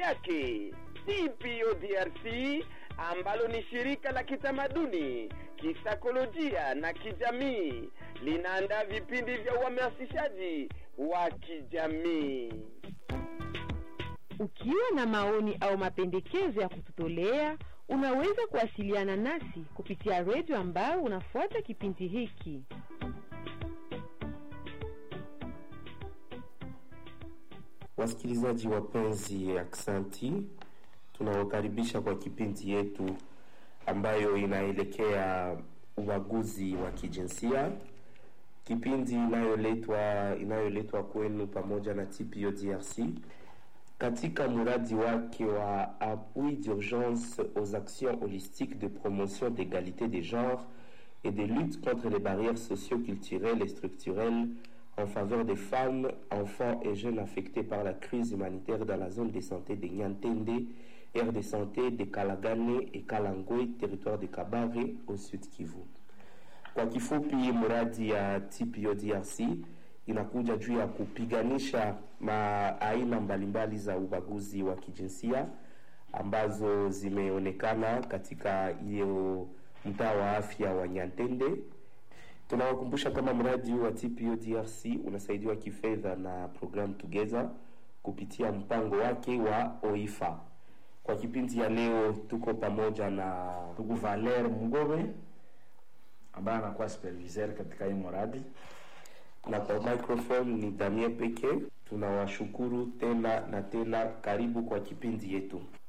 yake. TPO DRC ambalo ni shirika la kitamaduni, kisaikolojia na kijamii linaandaa vipindi vya uhamasishaji wa kijamii. Ukiwa na maoni au mapendekezo ya kututolea, unaweza kuwasiliana nasi kupitia redio ambayo unafuata kipindi hiki. Wasikilizaji wapenzi, aksanti. Tunawakaribisha kwa kipindi yetu ambayo inaelekea ubaguzi wa kijinsia, kipindi inayoletwa inayoletwa kwenu pamoja na TPO DRC katika mradi wake wa appui d'urgence aux actions holistiques de promotion d'égalité des genres et de lutte contre les barrières socio-culturelles et structurelles en faveur des femmes, enfants et jeunes affectés par la crise humanitaire dans la zone de santé de Nyantende, aire de santé de Kalagane et Kalangwe, territoire de Kabare au sud Kivu. Kwa kifupi, mradi ya TPO DRC inakuja juu ya kupiganisha ma aina mbalimbali za ubaguzi wa kijinsia ambazo zimeonekana katika hiyo mtaa wa afya wa Nyantende. Tunawakumbusha kama mradi wa TPO DRC unasaidiwa kifedha na program Together kupitia mpango wake wa OIFA. Kwa kipindi ya leo tuko pamoja na ndugu Valer Mugobe ambaye anakuwa supervisor katika hii mradi na kwa microphone ni Damien pekee. Tunawashukuru tena na tena, karibu kwa kipindi yetu.